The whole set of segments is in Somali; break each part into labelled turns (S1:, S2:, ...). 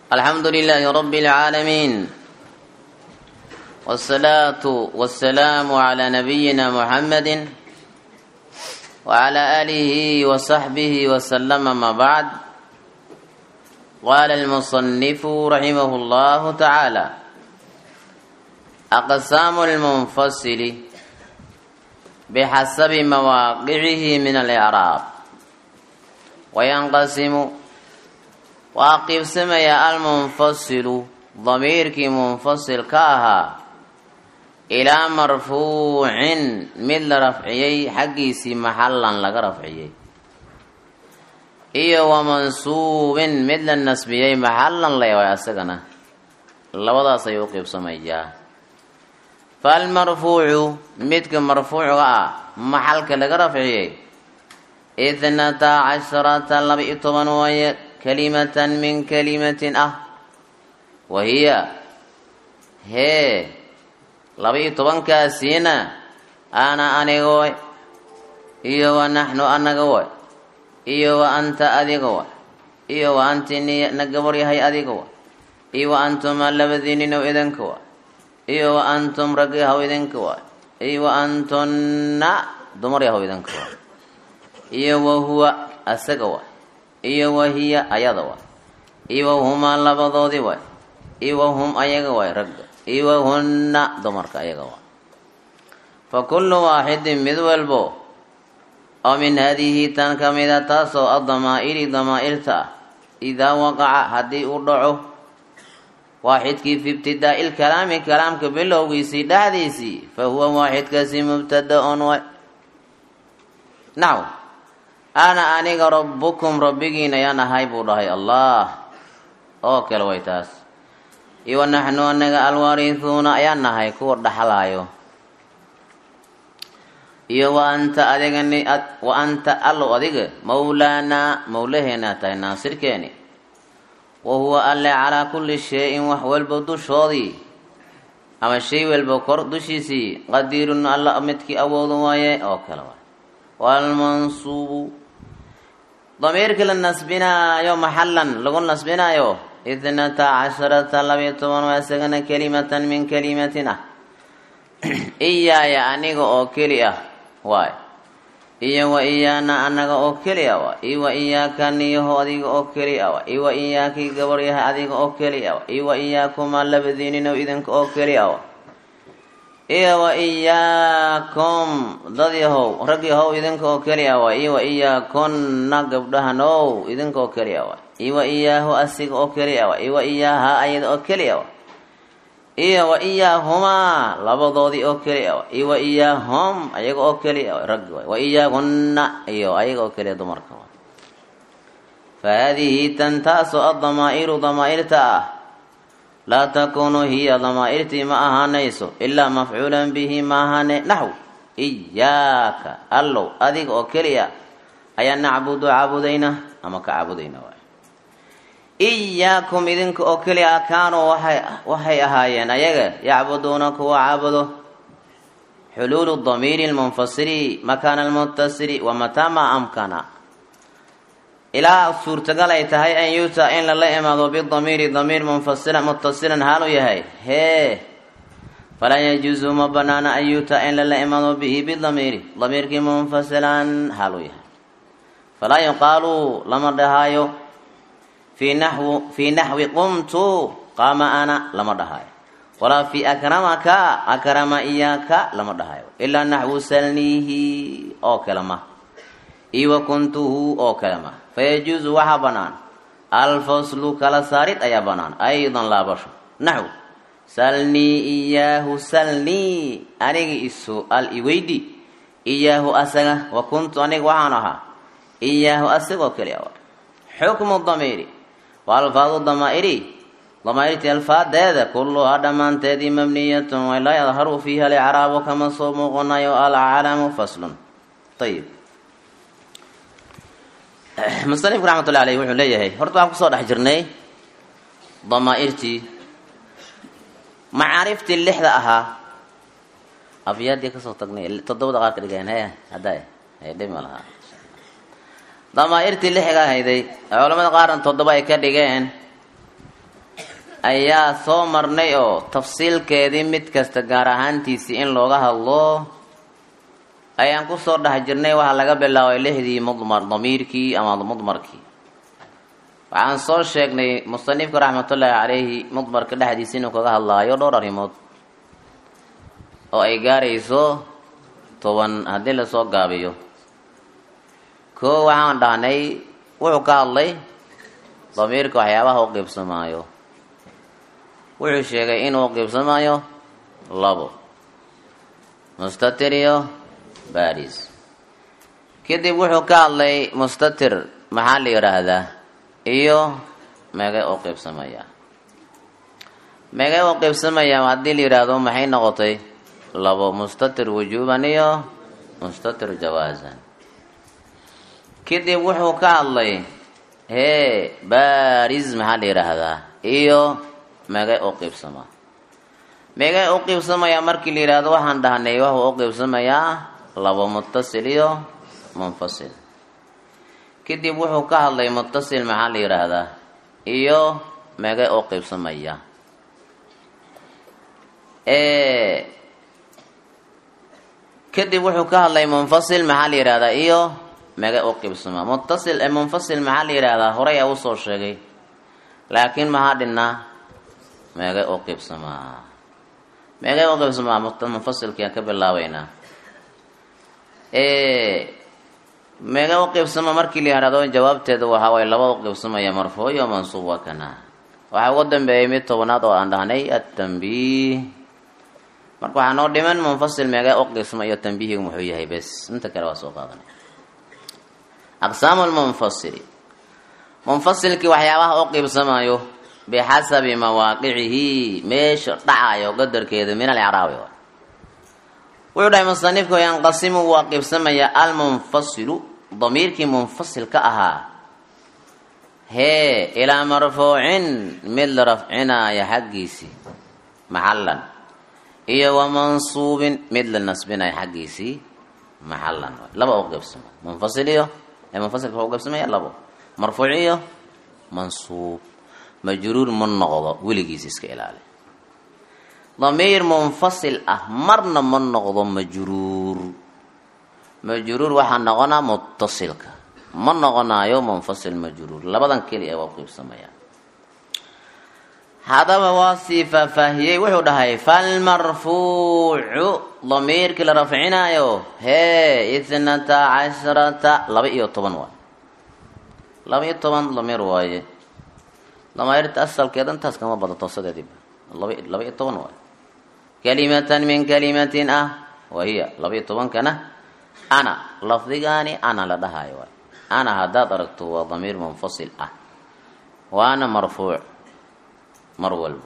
S1: الحمد لله رب العالمين والصلاة والسلام على نبينا محمد وعلى آله وصحبه وسلم ما بعد قال المصنف رحمه الله تعالى أقسام المنفصل بحسب مواقعه من الإعراب وينقسم وأقف سمي المنفصل ضميرك منفصل كاها إلى مرفوع مثل رفعيي حقيسي محلا لك رفعيي iyo wamansuubin mid la nasbiyey maxalan leewaay asagana labadaas ayuu u qiibsamayaa falmarfuucu midka marfuucga ah maxalka laga rafciyey ithnata casharata laba-iyo toban waaye kalimatan min kalimatin ah wa hiya hee laba-iyo tobankaasiina ana aniga way iyo wa naxnu anaga way iyo wa anta adiga wa iyo wa anti na gabar yahay adiga wa iyo wa antuma labadiininow idinka wa iyo wa antum rag yahow idinka wa iyo wa antunna dumar yahow idinka wa iyo wa huwa asaga wa iyo wa hiya ayada wa iyo wa humaa labadoodii wa iyo wa hum ayaga waay ragga iyo wa hunna dumarka ayaga wa fa kullu waaxidin mid walbo oo min haadihi tan ka mida taasoo adamaa'iri damaa-irta ah idaa waqaca haddii uu dhaco waaxidkii fi ibtidaa'i lkalaami kalaamka bilowgiisii dhexdiisii fa huwa waaxidkaasi mubtada-on way naw ana aniga rabbukum rabbigiin ayaan ahay buu dhahay allah oo kale way taas iyo naxnu anaga alwaarihuuna ayaan nahay kuwa dhaxlaayo iyo wa anta adigani wa anta allow adiga mawlaanaa mawlaheena tahay naasirkeeni wa huwa alle calaa kulli shay-in wax walba dushoodii ama shay walba kor dushiisii qadiirun alla midkii awoodu waaye oo kale waay waalmansuubu damiirkii la nasbinaayo maxalan lagu nasbinaayo ithnata casharata labiyo toban waa isagana kelimatan min kalimatin ah iyaaya aniga oo keli ah waay iyo wa iyaana anaga oo keli a wa iyo wa iyaaka niyaho adiga oo keli a wa iyo wa iyaakii gabar yahay adiga oo keli a wa iyo wa iyaakuma labadiininow idinka oo keli a wa iyo wa iyaakum dad yahow rag yahow idinka oo keli a wa iyo wa iyaakunna gabdhahanow idinka oo keli a wa iyo wa iyaahu asiga oo keli a wa iyo wa iyaaha ayada oo keli a wa iyo wa iyaahumaa labadoodii oo keli a iyo wa iyaahum ayaga oo keli a raggi waay wa iyaahunna iyo ayaga oo keliya dumarka waay fa haadihi tan taasoo addamaa'iru damaa-irta ah laa takuunu hiya damaa-irtii ma ahaanayso ilaa mafcuulan bihi ma ahaane naxw iyaaka allow adiga oo keliya ayaa nacbudu caabudayna ama ka caabudayna waay iyaakum idinka oo keli ah kaanuu waxay ahaayeen ayaga yacbuduuna kuwa caabudo xuluulu damiiri lmunfasiri makaana almutasiri wa mataa maa amkana ilaa suurtagal ay tahay an yuuta in lala imaado bidamiiri damiir munfasila mutasilan haalu yahay hee falaa yajuusu ma banaana an yuuta in lala imaado bihi bidamiiri damiirkii munfasilan haalu yahay falaa yuqaalu lama dhahaayo fi naxw fii naxwi qumtu qaama ana lama dhahayo walaa fi akramaka akrama iyaaka lama dhahayo ilaa naxwu salniihi oo kale ma iyo wa kuntuhu oo kale ma fayajuusu waxaa banaan alfaslu kala saarid ayaa banaan aydan laabasho naxw salnii iyaahu salnii aniga isu al iweydi iyaahu asaga wa kuntu aniga waxaan ahaa iyaahu asagoo keli a xukmu damiiri wa alfaadu damaa'iri damaa'irtii alfaadeeda kulluhaa dhammaanteedii mabniyatun way laa yadharu fiiha alicraabu kama soo muuqanayo alcalamu faslun ayib musanifku raxmatullahi aleyh wuxuu leeyahay horta waxaan kusoo dhex jirnay damaa'irtii macaariftii lixda ahaa afyaadii kasoo tagnay toddobada qaar ka dhigeen he hadda dhib ma lahaa damaa'irtii lixiga hayday culamada qaarna toddoba ay ka dhigeen ayaa soo marnay oo tafsiilkeedii mid kasta gaar ahaantiisii in looga hadlo ayaan kusoo dhex jirnay waxaa laga bilaabay lixdii mudmar damiirkii ama mudmarkii waxaan soo sheegnay musanifka raxmatullaahi calayhi mudmarka dhexdiisa inuu kaga hadlaayo dhowr arrimood oo ay gaarayso toban haddii lasoo gaabiyo koo waxaan dhahnay wuxuu ka hadlay damiirka waxyaabaha u qiibsamaayo wuxuu sheegay inuu qiibsamaayo labo mustatir iyo baris kadib wuxuu ka hadlay mustatir maxaa la yidhaahdaa iyo meegay u qiibsamayaa meegay u qiibsamayaa haddii la yidhaahdo maxay noqotay labo mustatir wujuuban iyo mustatir jawaasan kadib wuxuu ka hadlay hee baris maxaa la yidhaahdaa iyo meegay u qiibsamaa meegay u qiibsamayaa markii la yidhaahdo waxaan dhahnay wuxuu u qiibsamayaa labo muttasil iyo munfasil kadib wuxuu ka hadlay muttasil maxaa la yidhaahdaa iyo meegay u qiibsamaya kadib wuxuu ka hadlay munfasil maxaa la yidhahdaa iyo meegay u qiibsamaa muttasil ee munfasil maxaa la yidhaahdaa horey a usoo sheegay laakiin maxaa dhinnaa meegay u qiibsamaa meegay u qiibsamaa munfasilkiaan ka bilaabeynaa meega u qiibsama markii la yihahdo jawaabteeda waxaa waay laba u qiibsamaya marfuuc iyo mansuub waa kana waxaa ugu dambeeyay mid tobanaad oo aan dhahnay atambiih marka waxaa noo dhiman munfasil meega u qiibsama iyo tambiihigu muxuu yahay bes inta kale waa soo qaadanay aqsaamu lmunfasili munfasilkii waxyaabaha u qiibsamayo bixasabi mawaaqicihi meesha dhacayo qadarkeeda min alcraabi wuxuu dhahay musanifku yanqasimu waa qiibsamaya almunfasilu damiirkii munfasil ka ahaa hee ilaa marfuucin mid la rafcinaayo xaggiisii maxallan iyo wa mansuubin mid la nasbinayo xaggiisii maxallan laba u qiibsama munfasil iyo ee munfasilka waa u qiibsamaya labo marfuuc iyo mansuub majruur ma noqdo weligiis iska ilaali damiir munfasil ah marna ma noqdo majruur majruur waxaa noqonaa muttasilka ma noqonaayo munfasil majruur labadan keliya waa qiibsamaya haddaba waa sii faahfaahiyey wuxuu dhahay falmarfuucu damiirkii la rafcinaayo hee ithnata casharata laba iyo toban waay laba iyo toban damiir waaye damairta asalkeeda intaas kama badato sadeediiba laba laba iyo toban waay kalimatan min kalimatin ah wahiya laba-iyo tobankana ana lafdigaani ana la dhahayo waay ana haddaad aragto waa damiir munfasil ah waana marfuuc mar walba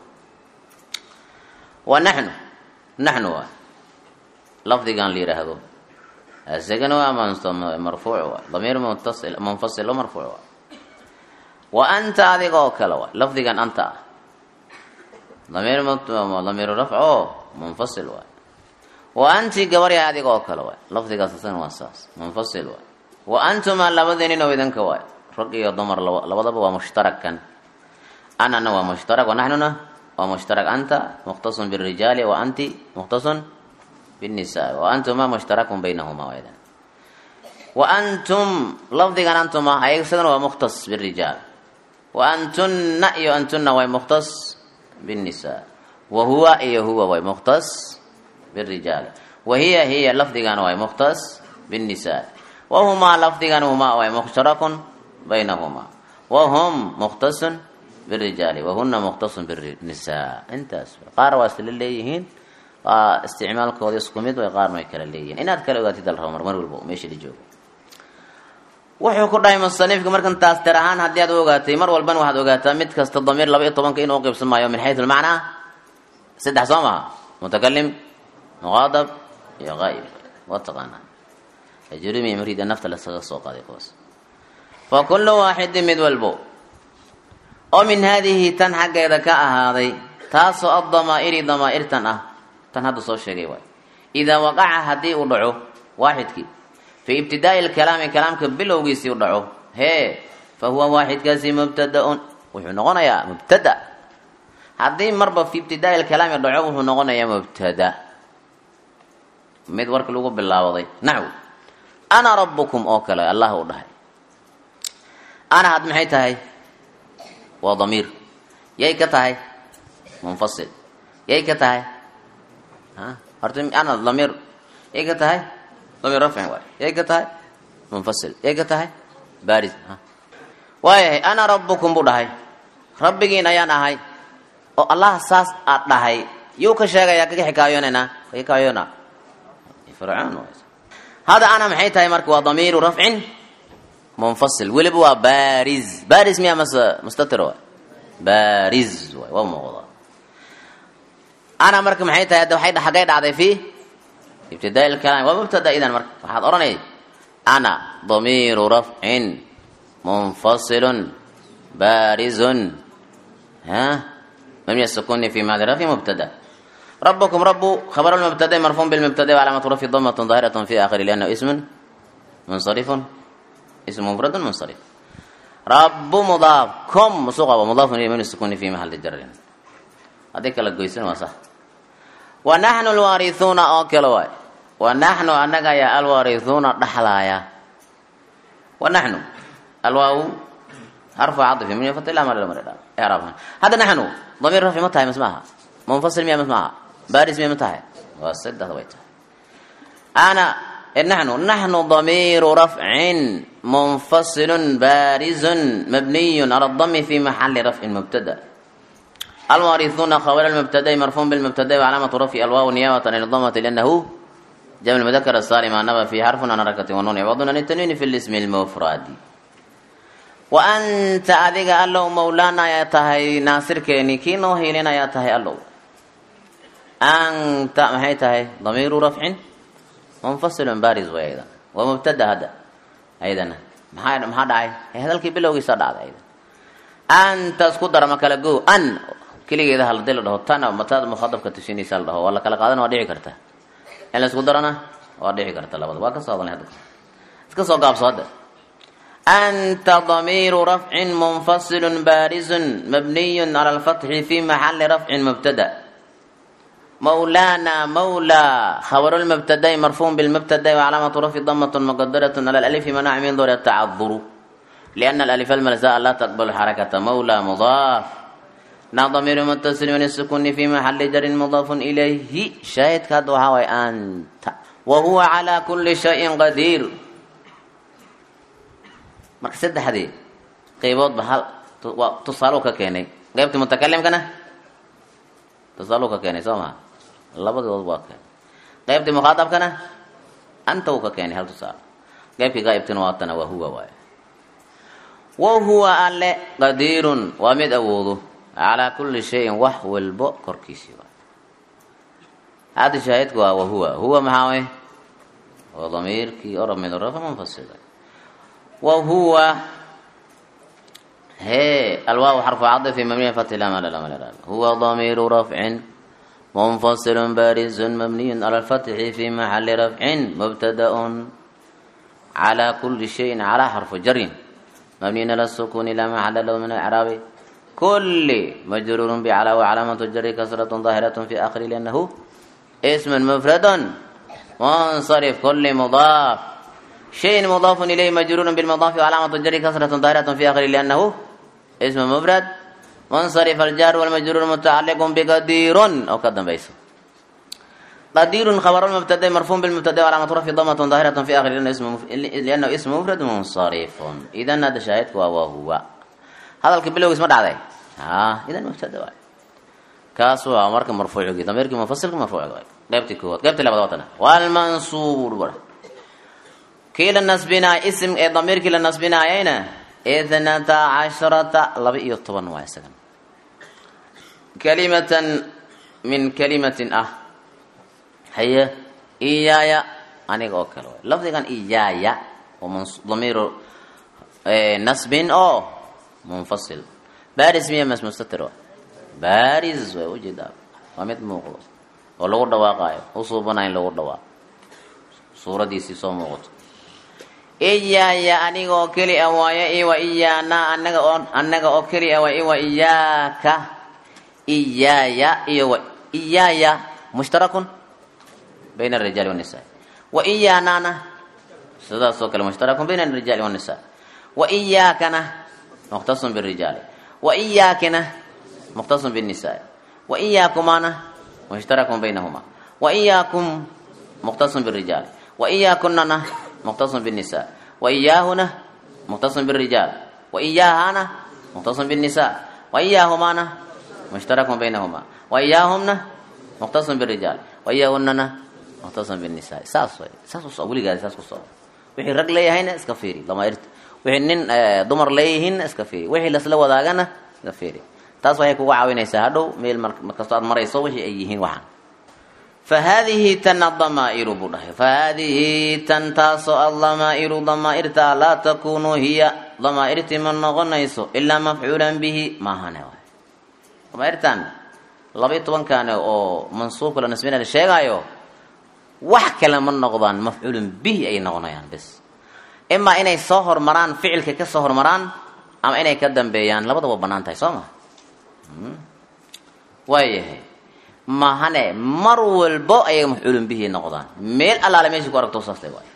S1: wa naxnu naxnu waay lafdigan la yidhaahdo isagana waa marfuuc waay damiir muntasil munfasil o marfuuc waay wa anta adiga oo kale waay lafdigan anta ah damiir damiiru rafc oo munfasil waay wa anti gabarya adiga oo kale waay lafdigaas asagana waa saas munfasil waay wa antuma labadeeninoo idinka waay rag iyo dumar labadaba waa mushtarakan anana waa mushtarak wa naxnuna waa mushtarak anta mukhtasun birijaali wa anti mukhtasun binnisaa wa antuma mushtarakun baynahuma waydan wa antum lafdigan antuma ayaga sidana waa mukhtas birijaal wa antunna iyo antuna way mukhtas binnisaa wa huwa iyo huwa way mukhtas birijaal wa hiya hiya lafdigana way mukhtas binnisaa wa humaa lafdigan humaa way mushtarakun baynahuma wa hum mukhtasun birijaali wahuna mukhtasun binnisaa intaas qaar waa isla leeyihiin waa isticmaalkooda isku mid way qaarna way kala leeyihiin inaad kala ogaatid al rabo mar mar walba meesha la joogo wuxuu ku dhahay musanifka markan taas tir ahaan haddii aad u ogaatay mar walbana waxaad ogaataa mid kasta damiir laba iyo tobanka inuu uqiibsamaayo min xayu lmacnaa saddex soo maha mutakalim muqaadab iyo qaa'ib waa taqaanaa ajrumi mriida nafta lasaga soo qaaday kuwaas fa kullu waaxidin mid walbo oo min haadihi tan xaggeeda ka ahaaday taasoo addamaa'iri damaa'irtan ah tan hadda soo sheegay waay idaa waqaca haddii uu dhaco waaxidkii fii ibtidaa'i lkalaami kalaamka bilowgiisii u dhaco hee fa huwa waaxidkaasi mubtadaun wuxuu noqonayaa mubtada haddii marba fi ibtidaai lkalaami dhaco wuxuu noqonayaa mubtada mid warka lagu bilaabaday naxw ana rabukum oo kale allah u dhahay ana had maxay tahay waa damiir yay ka tahay munfasil yay ka tahay horta ana damiir yay ka tahay damiir rafcin waay yay ka tahay munfasil yay ka tahay baris waayahay ana rabukum buu dhahay rabbigiin ayaan ahay oo allah saas aad dhahay yuu ka sheegayaa kaga xikaayoonayna ka xikaayoona fircoon hada ana maxay tahay marka waa damiiru rafcin munfasil weliba waa bariz bariz miya mas mustatir waay bariz waay waa muuqda ana marka maxay tahay hadda waxay xaggay dhacday fi ibtidaa lkalaam waa mubtada idan marka waxaad odhanay ana damiiru rafcin munfasilun barizun ha mabniy sukuni fi maadi rafci mubtada ربكم رب خبر المبتدا مرفوع بالمبتدا وعلامة رفعه ضمة ظاهرة في آخره لأنه اسم منصرف اسم مفرد منصرف رب مضاف كم مصغى ومضاف إليه من السكون في محل جر هذيك لك قيسين وصح ونحن الوارثون أوكل واي ونحن أنك يا الوارثون دحلايا ونحن الواو حرف عطف من يفتح لا مال المرد اعرفها هذا نحن ضمير رفع متى اسمها منفصل ميا اسمها بارز ميا متى وسد هذا أنا نحن نحن ضمير رفع منفصل بارز مبني على الضم في محل رفع مبتدا الوارثون خبر المبتدا مرفوع بالمبتدا وعلامة رفع الواو نيابة عن الضمة لأنه جمع المذكر السالم نبى في حرف عن حركة ونون عوض عن التنوين في الاسم المفرد وأنت أذيك الله مولانا يا تهي ناصر كيني كينو هيلنا يا تهي الله أنت ما هي تهي ضمير رفع منفصل بارز وأيضا ومبتدا هذا أيضا ما هذا ما هذا هذا الكي بلوغي صدع أيضا أنت اسكت ما كلا جو أن كلي إذا هل دل ده تنا متى مخاطب كتشيني سال ده ولا كلا قادنا وديع كرتا إلا اسكت درنا وديع كرتا لا بد واقع صادن هذا اسكت صقاب صادق أنت ضمير رفع منفصل بارز مبني على الفتح في محل رفع مبتدأ مولانا مولى خبر المبتدا مرفوع بالمبتدا وعلامة رفع ضمة مقدرة على الألف منع من دور التعذر لأن الألف الملزاء لا تقبل حركة مولى مضاف نا ضمير متصل من السكون في محل جر مضاف إليه شاهد كدوها أنت وهو على كل شيء قدير marka saddexdii qayboodba hal tusaalo ka keenay qaybtii mutakalimkana tusaalo ka keenay soo maha labadood waa keenay qaybtii mukhaatabkana anta uu ka keenay hal tusaalo qaybkii qaybtina waatana waa huwa waaye wa huwa alle qadiirun waa mid awoodo calaa kulli shayin wax walbo korkiisii waa hadda shaahidku waa wahuwa huwa maxaa way waa damiirkii oo ramid rafa munfasila وهو هي الواو حرف عطف مبني فتح لا مال لا مال هو ضمير رفع منفصل بارز مبني على الفتح في محل رفع مبتدا على كل شيء على حرف جر مبني على السكون لا محل له من الاعراب كل مجرور بعلى وعلامة الجر كسرة ظاهرة في آخر لأنه اسم مفرد منصرف كل مضاف شيء مضاف إليه مجرور بالمضاف وعلامة الجر كسرة ظاهرة في آخره لأنه اسم مفرد منصرف الجار والمجرور متعلق بقدير أو قدم بيسو قدير خبر المبتدا مرفوع بالمبتدا وعلامة رفع ضمة ظاهرة في آخره لأنه اسم لأنه اسم مفرد منصرف إذا هذا شاهد وهو هذا الكبلو اسمه دعاء ها إذا مبتدا واحد كاسو أمرك مرفوع ضميرك منفصل مرفوع قيبتك هو قيبت لبضوتنا والمنصور بره kii la nasbinaayo ism ee damiirkii la nasbinaayayna ithnata casharata laba iyo toban waa isagan kalimatan min kalimatin ah haye iyaaya aniga oo kale waay lafdigan iyaaya waa damiiru nasbin oo munfasil baris miya mas mustatir wa baris way ujeedaa waa mid muuqdo oo lagu dhawaaqaayo u suubanayo in lagu dhawaaqo suuradiisii soo muuqato iyaaya aniga oo keli a waayo iwa iyaana anaga oo annaga oo keli a waa iwa iyaaka iyaaya iyo wa iyaaya mushtarakun bayna arijaali wanisaa wa iyaanana sidaasoo kale mushtarakun bayna arijaali wanisaa wa iyaakana mukhtasun birijaali wa iyaakina mukhtasun binnisaa wa iyaakumana mushtarakun baynahuma wa iyaakum mukhtasun birijaali wa iyaakunana mukhtasun binnisaa wa iyaahuna mukhtasun birijaal wa iyaahana mukhtasun binnisaa wa iyaahumana mushtarakun baynahuma wa iyaahumna mukhtasun birijaal wa iyaahunana mukhtasun binnisaa saas way saas usoo weligaadi saas kusoo wixii rag leeyahayna iska fiiri damaairta wixii nin dumar leeyihiinna iska fiiri wixii lasla wadaagana iska fiiri taas waxay kuga caawinaysaa hadhow meel markastoo aad marayso wixii ay yihiin waxaan fa haadihi tan adamaa'iru buu dhahay fa haadihi tan taasoo addamaa'iru damaa'irtaa laa takuunu hiya damaa'irtii ma noqonayso ilaa mafcuulan bihi maahane waay damaa'irtan laba-iyo tobankaane oo mansuubka la nasbina la sheegaayo wax kale ma noqdaan mafcuulun bihi ay noqonayaan bes imaa inay soo hormaraan ficilka ka soo hormaraan ama inay ka dambeeyaan labadaba banaan tahay soo ma waayahay mahane mar walbo ayay mafcuulun bihi noqdaan meel allaale meeshii ku aragto saastay waay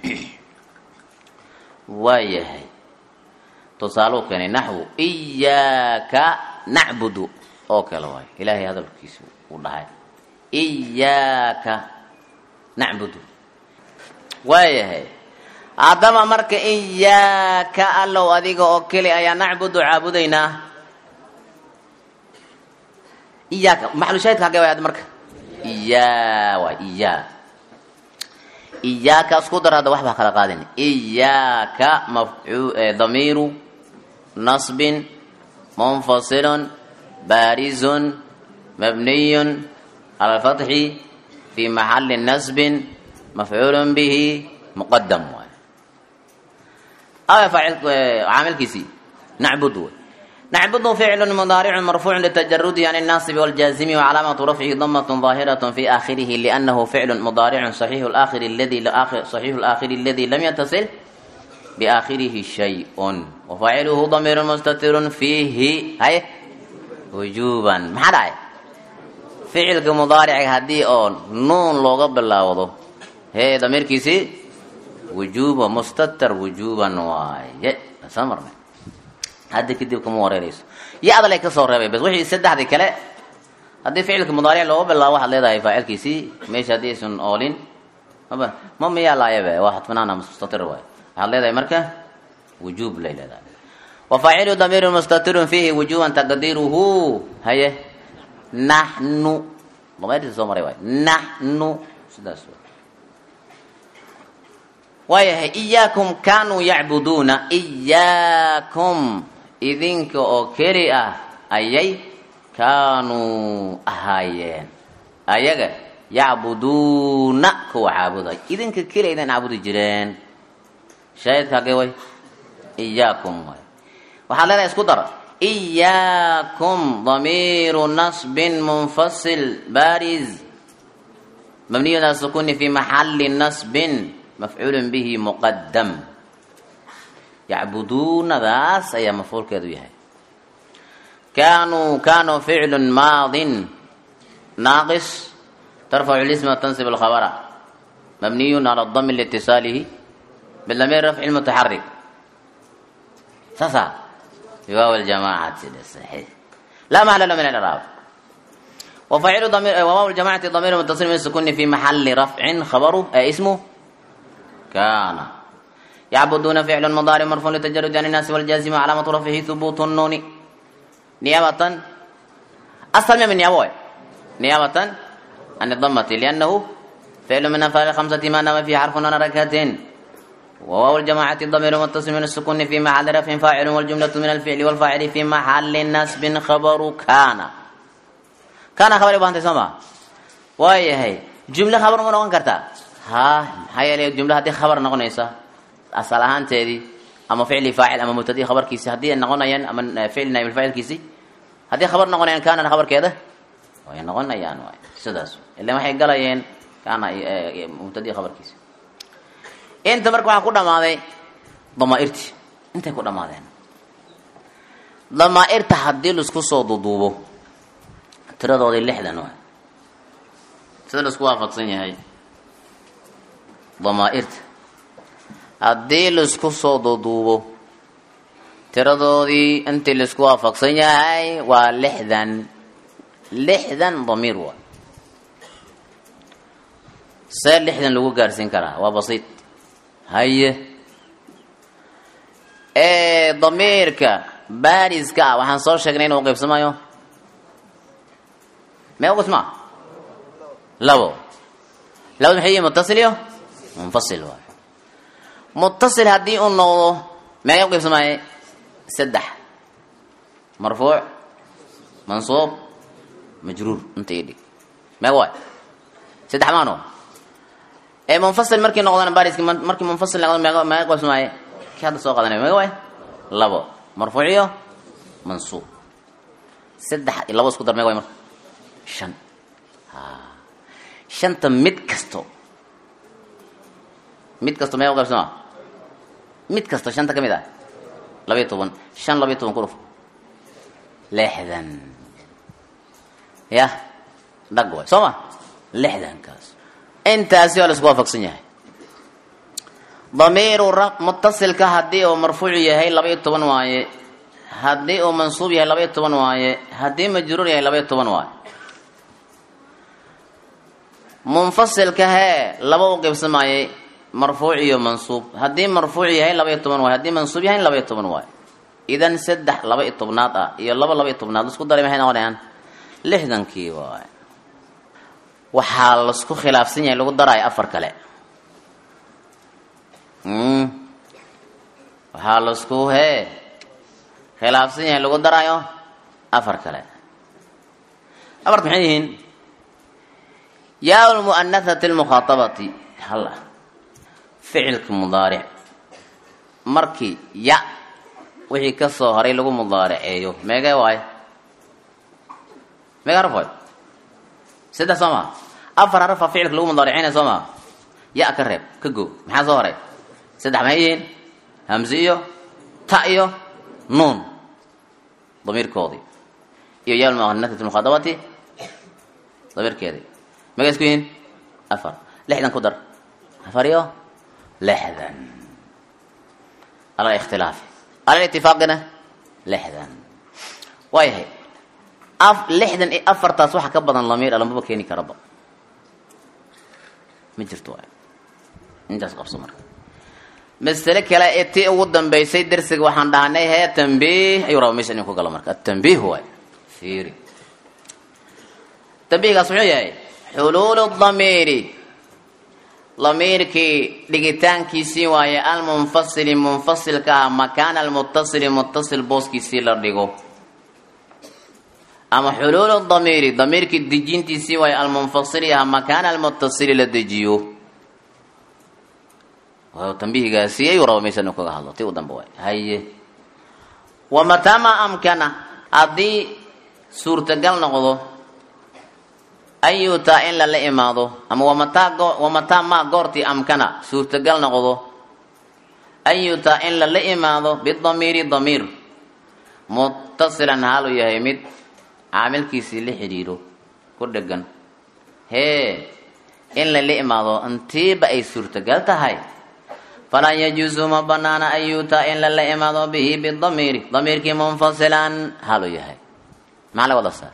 S1: waayahay tusaaluu keenay naxwu iyaaka nacbudu oo kale waay ilaahay hadalkiisu uu dhahay iyaaka nacbudu waayahay haddaba marka iyaaka allow adiga oo keli ayaa nacbudu caabudaynaa iyaaka maxalushaahidka hagee waay ad marka iyaa waay iyaa iyaaka isku dar hadda waxbaa kala qaadin iyaaka mafcu damiiru nasbin munfasilun baarizun mabniyun cala alfatxi fi maxali nasbin mafcuulun bihi muqadam waay aw faacil caamilkiisii nacbud wey nacbudu ficlu mudaaricu marfuucu litajarudi can الnaasib wاljaazimi wcalaamatu rafcihi damat ظaahiraة fi akhirihi lأnahu ficlu mudaaricu صaxiixu اlآkhiri اladi lam yatasil biaakhirihi shayء wafaaciluhu damiir mustatiru fiihi hay wujuban maxaa dhacay ficilka mudaarica haddii oo nuun looga bilaawdo hee damiirkiisii wujuba mustatir wujuban waaye soo marnay hadda kadib kama wareerayso iyo adalay ka soo reebay bas wixii saddexdii kale haddii ficilka mudaaric looga bilaabo waxaad leedahay faacilkiisii meesha haddii aysan oolin maba ma miyaa laayabe waa xadfinaana mustatir waay waxaad leedahay marka wujuub lay leedahay wafaacilu damiiru mustatirun fiihi wujuban taqdiiruhu haye naxnu damayrtii soo maray waay naxnu sidaas waayahay iyaakum kaanuu yacbuduuna iyaakum idinka oo keli ah ayay kaanuu ahaayeen ayaga yacbuduuna kuwa caabuday idinka keli aydan caabudi jireen shaahidka hagee way iyaakum way waxaad leedahay isku dar iyaakum damiiru nasbin munfasil baariz mabniyun ala sukuni fi maxali nasbin mafcuul bihi muqadam yacbuduunadaas ayaa mafcuulkeedu yahay kaanuu kaanuu ficlu maadin naaqis tarfacu lisma tansib alkhabara mabniyun cala dami liitisaalihi bidamiir rafci mutaxarik saasa biwaaw ljamacati saxiix laa maxala lahu min aliraab وفاعل ضمير وواو الجماعة ضمير متصل من السكون في محل رفع خبره أي اسمه كان يعبدون فعل مضارع مرفوع لتجرد عن الناس والجازم علامة رفعه ثبوت النون نيابة أصل من نيابة نيابة عن الضمة لأنه فعل من أفعال الخمسة ما نام في حرف ركعة وواو الجماعة ضمير متصل من السكون في محل رفع فاعل والجملة من الفعل والفاعل في محل نسب خبر كان كان خبر بانت سما وايه جملة خبر ما نقول كرتا ها هاي الجملة هذه خبر نقول asal ahaanteedii ama ficli faacil ama mubtadii khabarkiisi haddii ay noqonayaan ama ficli naayib faacilkiisi haddii khabar noqonayaan kaanana khabarkeeda way noqonayaan waay sidaas ilan waxay galayeen kaana mubtadii khabarkiisi inta marka waxaa ku dhamaaday damaa'irtii intay ku dhamaadeen damaa'irta haddii laisku soo duduubo tiradoodii lixdan waay sida laisku waafaqsan yahay damaa'irta haddii laisku soo duuduubo tiradoodii intii laisku waafaqsan yahay waa lixdan lixdan damiir waay see lixdan lagu gaarsiin karaa waa basiid haye ee damiirka baariska ah waxaan soo sheegnay inuu qaybsamayo mee uqismaa labo labada maxay yihin mutasil iyo munfasil waay mutasil haddii uu noqdo meega u qaybsamaaye saddex marfuuc mansuub majruur inta ii dhig meega waay saddex maano ee munfasil markii noqdana bariski markii munfasil noqdo meega meega qaybsamaaye kii hadda soo qadanay meega waay labo marfuuc iyo mansuub saddex iyo labo isku dar meega waay marka shan shanta mid kasto mid kasto mee u qaybsama mid kasto shanta ka mid ah labaiyo toban shan labaiyo toban ku dhuf lixdan yah dhag waay soo ma lixdankaas intaasi waa la isku waafaqsan yahay damiiru ra mutasilka haddii uu marfuuc yahay labaiyo toban waaye haddii uu mansuub yahay labaiyo toban waaye haddii majruur yahay labaiyo toban waaye munfasilka hee laba u qaybsamaayay marfuuc iyo mansuub haddii marfuuc yahay laba iyo toban waay haddii mansuub yahay laba iyo toban waay idan saddex laba iyo tobnaad ah iyo laba laba iyo tobnaad isku daray maxay noqonayaan lixdankii waay waxaa laisku khilaafsan yahay lagu daraayo afar kale waxaa laisku hee khilaafsan yahay lagu daraayo afar kale afarta maxay yihiin yaa lmu'anathati lmukhaatabati halla ficilka mudaaric markii ya wixii ka soo horay lagu mudaariceeyo meegee waayo meega haraf waayo saddex soo maa afar harafaa ficilka lagu mudaariceynaya soo maa ya ka reeb ka go maxaa soo horay saddex maxay yihiin hamse iyo ta iyo nuun damiirkoodii iyo yaa lmu'anathati lmukhaatabati damiirkeedii magay isku yihiin afar lixdan ku dar afar iyo lixdan ala ikhtilaafi ala itifaaqina lixdan waayahay af lixdan iyo afartaas waxa ka badan lamiir alamaba keeni karaba ma jirto waay intaas qabso marka masale kale ee tii ugu dambeysay darsiga waxaan dhahnay hee tambiih ayuu raba meesha inuu ku galo marka atambiih waay fiiri tambiihgaas muxuu yahay xuluulu damiiri damiirkii dhigitaankiisii waaye almunfasili munfasilka ah makaana almutasili mutasil booskiisii la dhigo ama xuluulu damiiri damiirkii dejintiisii waaye almunfasili ah makaana almutasili la dejiyo tambihigaasi ayuu raba meesha inuu kaga hadlo ti u dambe waay haye wamataa maa amkana haddii suurtagal noqdo an yuutaa in lala imaado ama wamataa wamataa maa goortii amkana suurtagal noqdo an yuutaa in lala imaado bidamiiri damiir muttasilan haalu yahay mid caamilkiisii la xidhiiro ku dhegan hee in lala imaado intiiba ay suurtagal tahay falaa yajuusu ma banaana an yuutaa in lala imaado bihi bidamiiri damiirkii munfasilan haalu yahay maxaa laga wadaa saas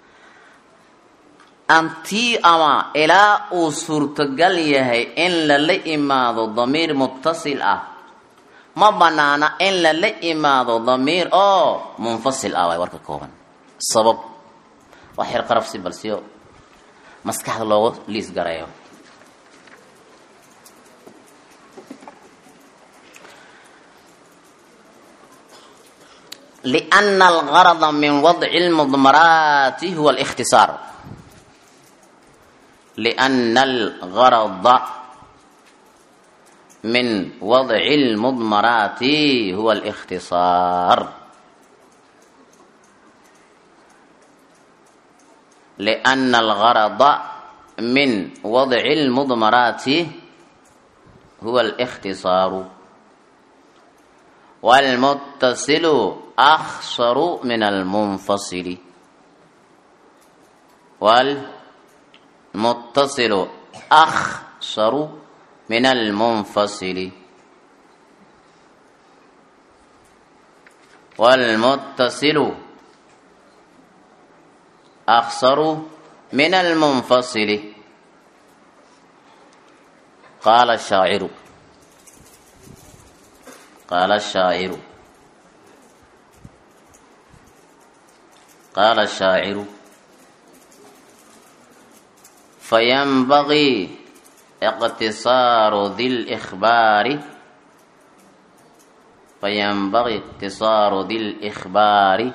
S1: antii ama ilaa uu suurtagal yahay in lala imaado damiir muttasil ah ma banaana in lala imaado damiir oo munfasil ah waay warka kooban sabab waa xir qarabsi balsiyo maskaxda loogu liis gareeyo liana algarada min wadci lmudmaraati huwa alikhtisaar لأن الغرض من وضع المضمرات هو الاختصار لأن الغرض من وضع المضمرات هو الاختصار والمتصل أخصر من المنفصل waalmuttasilu akhsaru min almunfasili waalmuttasilu akhsaru min almunfasili qaala ashaaciru qaala ashaaciru qaala ashaaciru fayanbagii iqtisaaru di lkhbaari fayanbagii iqtisaaru di lkhbaari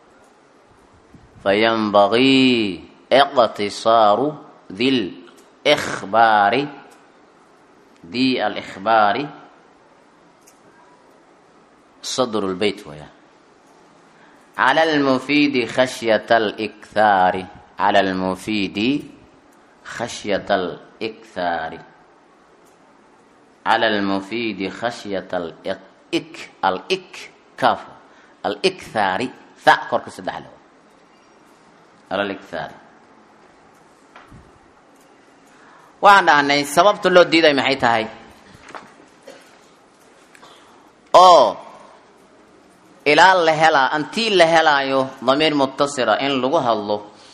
S1: fayanbagii iqtisaaru di lkhbaari di alkhbaari sadr lbeyt waya cala lmufiidi khashyata alkhaari cala lmufiidi khashyata alikhaari cala almufiidi khashyata alik alik kaaf alikhaari tha korka saddex le cala alikhaari waxaan dhahnay sababta loo diiday maxay tahay oo ilaa la helaa antii la helaayo damiir mutasila in lagu hadlo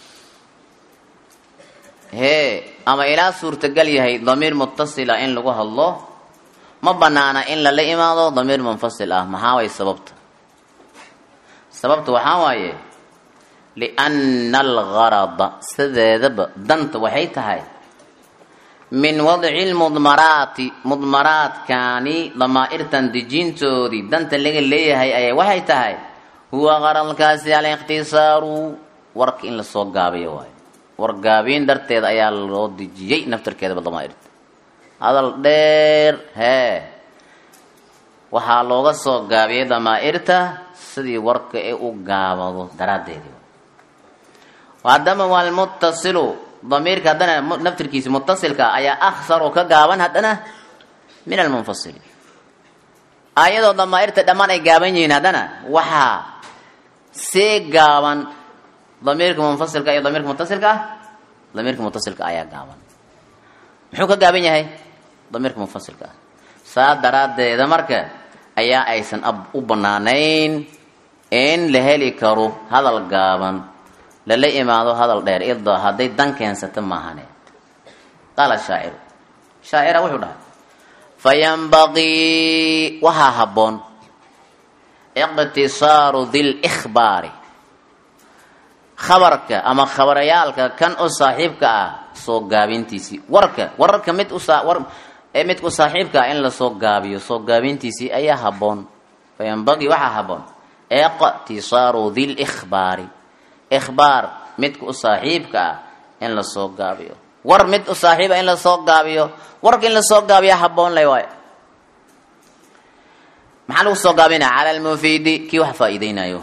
S1: hee ama ilaa suurtagal yahay damiir mutasila in lagu hadlo ma banaana in lala imaado damiir munfasil ah maxaa way sababta sababta waxaa waaye lianna algarada sideedaba danta waxay tahay min wadci lmudmaraati mudmaraadkaani damaa'irtan dejintoodii danta laga leeyahay ayaa waxay tahay huwa qaradkaasi alikhtisaaru warka in lasoo gaabiyo waayo wargaabiin darteed ayaa loo dejiyey naftarkeedaba damaa'irta hadal dheer hee waxaa looga soo gaabiyey damaa'irta sidii warka ee u gaabado daraaddeedi haddama waa lmuttasilu damiirka haddana naftirkiisa mutasilka ayaa akhsar oo ka gaaban haddana min almunfasili ayadoo damaa'irta dhammaan ay gaaban yihiin haddana waxaa see gaaban damiirka munfasilka iyo damiirka mutasilka ah damiirka mutasilka ayaa gaaban muxuu ka gaaban yahay damiirka munfasilka ah saa daraaddeeda marka ayaa aysan u banaanayn in la heli karo hadal gaaban lala imaado hadal dheer ida hadday dan keensata maahane qaala shaaciru shaacira wuxuu dhahay fayanbagii waxaa habboon iqtisaaru di lkhbaari khabarka ama khabarayaalka kan u saaxiibka ah soo gaabintiisii warka wararka mid ee midku saaxiibka ah in lasoo gaabiyo soo gaabintiisii ayaa habboon fayanbagii waxaa habboon iqtisaaru di lkhbaari ikhbaar midka u saaxiibka ah in lasoo gaabiyo war mid u saaxiiba in lasoo gaabiyo warka in lasoo gaabiya habboon lay waayo maxaa lagu soo gaabinaya cala almufiidi kii wax faa-iideynayo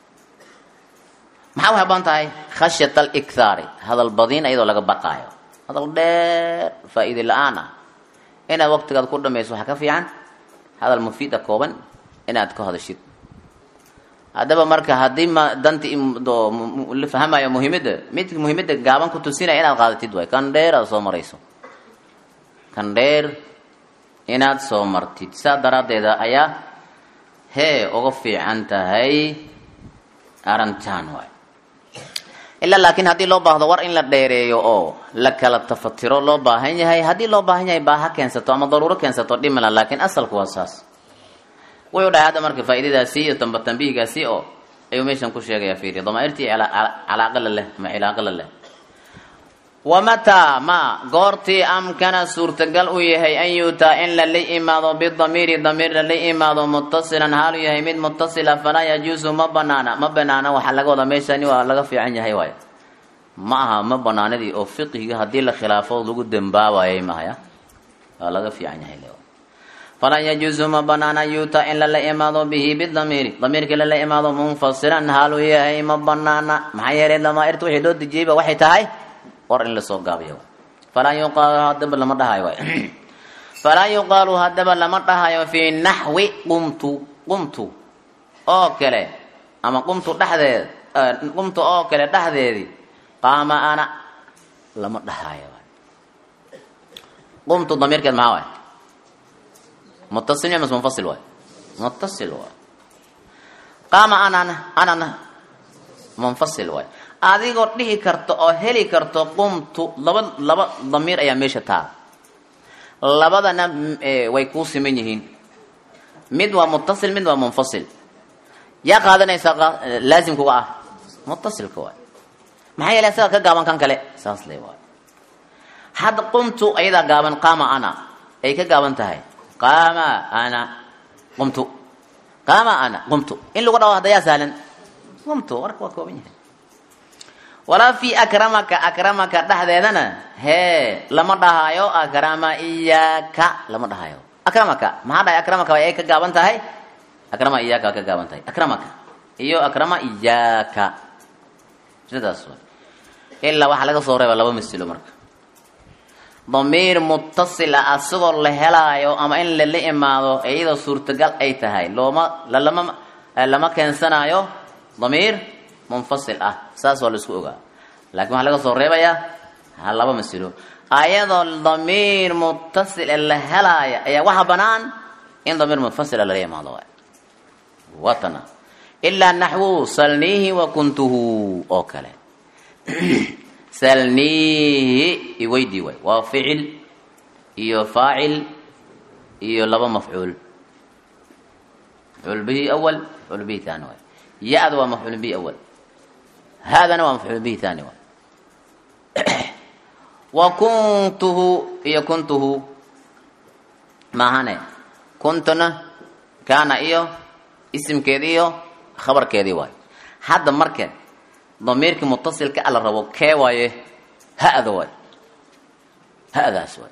S1: maxaa u habboon tahay khashyat alikhaari hadal badiin iyadoo laga baqaayo hadal dheer faa-iide la-aan ah inaad waqtigaad ku dhamayso waxaa ka fiican hadal mufiida kooban inaad ka hadashid haddaba marka haddii ma danti la fahamayo muhiimada mid muhiimada gaaban ku tusinaya inaad qaadatid waay kan dheer aad soo marayso kan dheer inaad soo martid saa daraaddeeda ayaa hee uga fiican tahay arantaan waay ilaa laakiin haddii loo baahdo war in la dheereeyo oo la kala tafatiro loo baahan yahay haddii loo baahan yahay baaha keensato ama daruuro keensato dhimala laakiin asalku waa saas wuxuu dhahay hadda marka faa'iidadaasi iyo tamba tambihigaasi oo ayuu meeshan ku sheegaya fiiri damaairtii calaaqala leh ama cilaaqala leh wamataa ma goortii amkana suurtagal u yahay an yuutaa in lala imaado bidamiiri damiir lala imaado muttasilan haalu yahay mid muttasila falaa yajuusu ma banaana ma banaana waxaa laga wadaa meeshani waa laga fiican yahay waay ma aha ma banaanadii oo fiqhiga haddii la khilaafo lagu dembaabayay mahaya waa laga fiican yahay falaa yajuusu ma banaana yuuta in lala imaado bihi bidamiiri damiirkii lala imaado munfasilan haalu yahay ma banaana maxaa yeelay damaairta wixii loo dejiyeyba waxay tahay war in lasoo gaabiyo falaa yuqaalu hadaba lama dhahayo waay falaa yuqaalu haddaba lama dhahayo fii naxwi qumtu qumtu oo kale ama qumtu dhexdeed qumtu oo kale dhexdeedii qaama ana lama dhahaayo qumtu damiirkeed maxaa waay mutasil miya mas munfasil waay mutasil waay qaama anana anana munfasil waay adigoo dhihi karto oo heli karto qumtu laba laba damiir ayaa meesha taa labadana way kuu siman yihiin mid waa mutasil mid waa munfasil yaa qaadanaysaa laasimkuga ah mutasilka waay maxaa yeele isaga ka gaaban kan kale saas le waay hadda qumtu ayadaa gaaban qaama ana ay ka gaaban tahay qaama ana qumtu qaama ana qumtu in lagu dhawo hadda yaa sahlan qumtu warka waa kooban yahay walaa fi akramaka akramaka dhexdeedana hee lama dhahaayo akrama iyaaka lama dhahaayo akramaka maxaa dhahay akramaka ay ka gaaban tahay akrama iyaaka waa ka gaaban tahay akramaka iyo akrama iyaaka sidaas way ilaa waxaa laga soo reeba laba masilo marka damiir mutasil ah asagoo la helaayo ama in lala imaado iyadoo suurtagal ay tahay looma lalama lama keensanaayo damiir munfasil ah saas waa la isku ogaa laakiin waxaa laga soo reebayaa ha laba masilo ayadoo damiir mutasil ee la helaaya ayaa waxa banaan in damiir munfasila lala imaado waay watana ilaa naxwu salniihi wa kuntuhu oo kale salniihi iweydii waay waa ficil iyo faacil iyo laba mafcuul mafcuul bihi awal mafcuul bihi thani waay ya-da waa mafcuul bihi awal haadana waa mafcuul bihi thani waay wa kuntuhu iyo kuntuhu maahane kuntuna kaana iyo isimkeedi iyo khabarkeedii waay hadda markeen damiirkii mutasilka ala rabo kee waaye ha-da waay ha-daas waay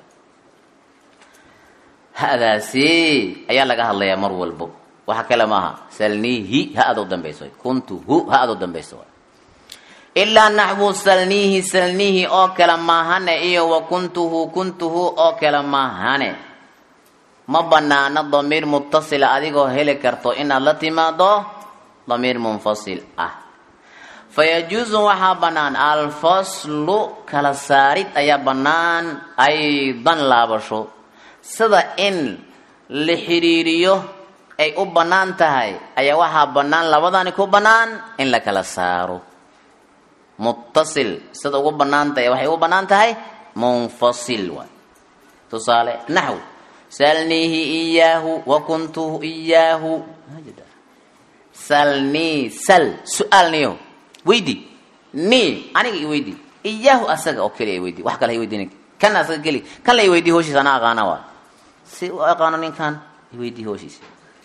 S1: ha-daasi ayaa laga hadlayaa mar walbo waxa kale maaha salniihi ha-ada u dambayso waay kuntuhu ha-ada u dambayso waay ilaa naxwu salniihi salniihi oo kale maahane iyo wa kuntuhu kuntuhu oo kale maahane ma banaano damiir mutasila adigoo heli karto inaad la timaado damiir munfasil ah fayajuusu waxaa bannaan alfaslu kala saarid ayaa bannaan aydan laabasho sida in la xidhiiriyo ay u bannaan tahay ayaa waxaa bannaan labadani ku bannaan in la kala saaro muttasil sida ugu bannaan tahay waxay ugu bannaan tahay munfasil waay tusaale naxw salniihi iyaahu wa kuntuhu iyaahu salnii sal su-aalniyo weydi ni aniga i weydi iyaahu asaga oo keliya weydi wax kale iweydiin kan asaga keli kan la iweydii hooshiisa ana aqaana waa si u aqaano ninkan iweydii hooshiisa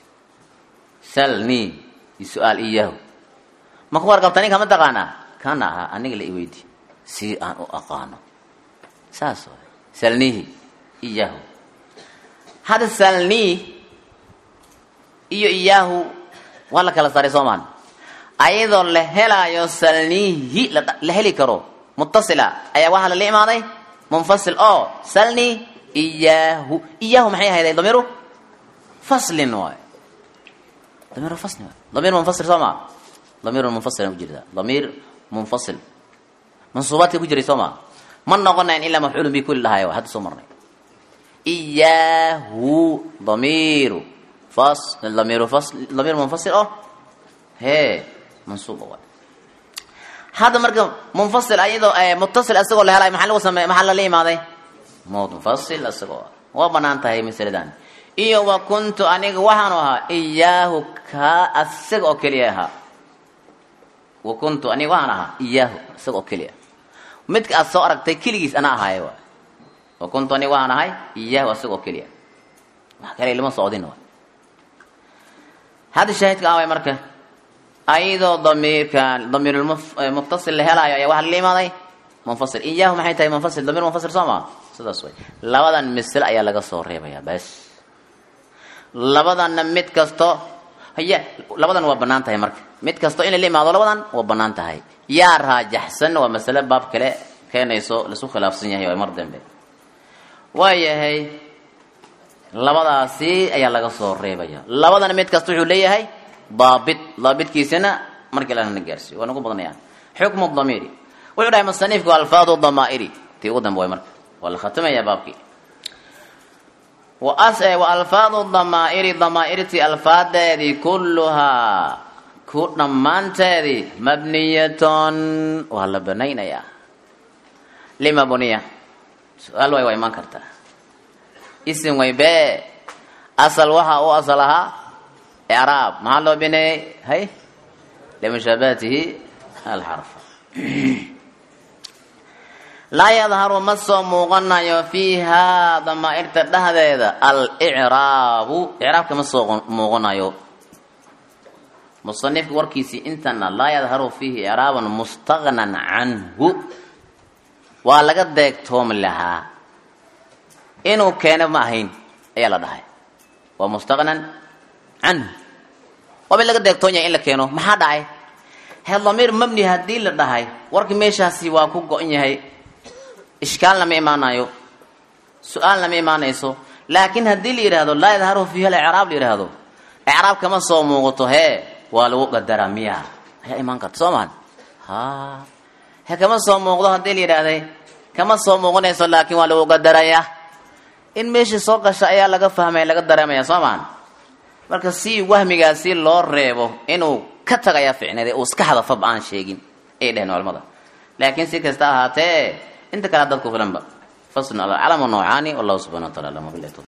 S1: salni su-aal iyaahu ma ku warqabta ninka ma taqaanaa kana ahaa aniga la iweydi si aan u aqaano saas waay salnihi iyaahu hadda salni iyo iyaahu waa la kala saaray soomaan ayadoo la helaayo salnihi la heli karo mutasila ayaa waxaa lala imaaday munfasil oo salni iyaahu iyaahu maxay ahayday damiiru faslin waay damiiru faslin waay damiir munfasil soo maa damiir munfasil ku jirta damiir munfasil mansuubaadka ku jiray soo maa ma noqonayn ilaa mafcuulun bi kulli dhahayo hadda soo marnay iyaahu damiiru fas damiiru fas damiir munfasil oo hee mansuuba waay hadda marka munfasil ayadoo mutasil isagoo la helayo maxaa lagu samey maxaa lala imaaday munfasil isagoo waa banaan tahay masaladan iyo wa kuntu aniga waxaanu ahaa iyaahu kaa asaga oo keliya ahaa wa kuntu aniga waxaan ahaa iyaahu isaga oo keliya midka aad soo aragtay keligiis ana ahaaye waay wa kuntu aniga waxaan ahay iyaahu asaga oo keliya wax kale lama socdin waay hadda shaahidka away marka ayadoo damiirkan damiirmuttasil la helaayo ayaa waxaa lala imaaday munfasil iyaahu maxay tahay munfasil damiir munfasil soo maa sidaas way labadan misle ayaa laga soo reebayaa bas labadanna mid kasto haya labadan waa banaan tahay marka mid kasto in lala imaado labadan waa banaan tahay yaa raajaxsan waa masale baab kale keenayso lasu khilaafsan yahay waa mar dambe waayahay labadaasi ayaa laga soo reebaya labadana mid kasta wuxuu leeyahay daabit daabitkiisana markii lana gaarsiiyo waa nagu badanayaan xukmu damiiri wuxuu dhahay musanifku alfaadu damaa'iri tii ugu dambe way marka waa la khatimaya baabkii wa alfaadu damaa'iri damaa'irtii alfaadeedii kulluhaa ku dhammaanteedii mabniyatun waa la banaynayaa lima buniya su-aal way waa imaan kartaa isim way bee asal waxa u asal ahaa icraab maxaa loo bineeyey hay limushaabahatihi alxarfa laa yadharu ma soo muuqanayo fiihaa damaa'irta dhexdeeda alicraabu icraabka ma soo muuqanayo musanifka warkiisii intana laa yadharu fiihi icraaban mustaqnan canhu waa laga deegtoomi lahaa inuu keeno ma ahayn ayaa la dhahay waa mustaqnan canhu waaba laga deegtoon yahay in la keeno maxaa dhacay he damiir mabni haddii la dhahay warkii meeshaasi waa ku go-an yahay ishkaal lama imaanayo su-aal lama imaanayso laakiin haddii la yidhaahdo laa yadharu fiiha alicraab la yidhaahdo icraab kama soo muuqato hee waa lagu qadaraa miya ayaa imaan karta soo maan ha he kama soo muuqdo haddii la yidhaahday kama soo muuqanayso laakiin waa lagu qadarayaa in meeshii soo gasha ayaa laga fahmaya laga dareemaya soo maan marka si wahmigaasi loo reebo inuu ka tagayaa ficneede uu iska hadafaba aan sheegin ayay dheheen culamada laakiin si kasta ahaatee inta kale dadku filanba fasl alcalamu noocaani wallahu subxana wa taala alam wabilahi